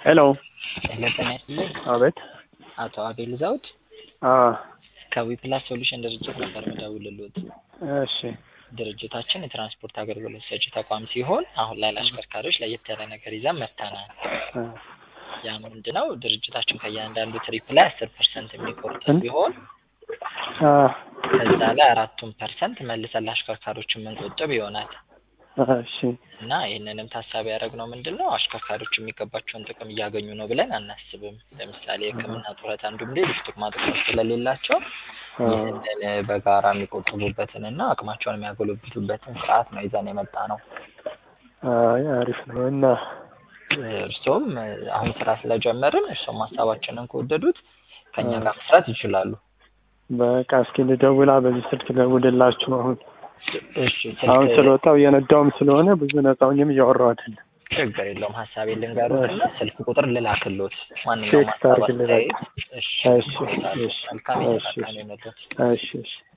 ሄሎ ሄሎ ጤና ይስጥልኝ። አቤት አቶ አቤል ዘውድ አ ከዊፕላስ ሶሉሽን ድርጅት ነበር የምደውልልዎት። እሺ ድርጅታችን የትራንስፖርት አገልግሎት ሰጪ ተቋም ሲሆን አሁን ላይ ለአሽከርካሪዎች ለየት ያለ ነገር ይዘን መጥተናል። አ ያ ምንድነው? ድርጅታችን ከእያንዳንዱ ትሪፕ ላይ አስር ፐርሰንት የሚቆርጥ ሲሆን አ ከዛ ላይ አራቱን ፐርሰንት መልሰን ለአሽከርካሪዎች የምንቆጥብ ይሆናል እሺ እና ይህንንም ታሳቢ ያደረግነው ምንድን ነው አሽከርካሪዎች የሚገባቸውን ጥቅም እያገኙ ነው ብለን አናስብም። ለምሳሌ ሕክምና ጡረታ፣ እንዲሁም ሌሎች ጥቅማ ጥቅሞች ስለሌላቸው አ ይህንን በጋራ የሚቆጥቡበትን እና አቅማቸውን የሚያጎለብቱበትን ስርዓት ነው ይዘን የመጣ ነው። አይ አሪፍ ነው እና እርስዎም አሁን ስራ ስለጀመርን እርስዎም ሀሳባችንን ከወደዱት ከእኛ ጋር መስራት ይችላሉ። በቃ እስኪ ልደውላ በዚህ ስልክ ደውልላችሁ አሁን እሺ አሁን ስልክ ስለወጣው እየነዳውም ስለሆነ ብዙ ነፃውኝም እያወራሁ አይደለም። ችግር የለውም። ሀሳቤ ልንገሩትና ስልክ ቁጥር ልላክሎት ማንኛውም ቴክስት ሀሳብ አድርግልኝ አስተያየት። እሺ እሺ እሺ መልካም እሺ የተሳካ ነው የመጡት። እሺ እሺ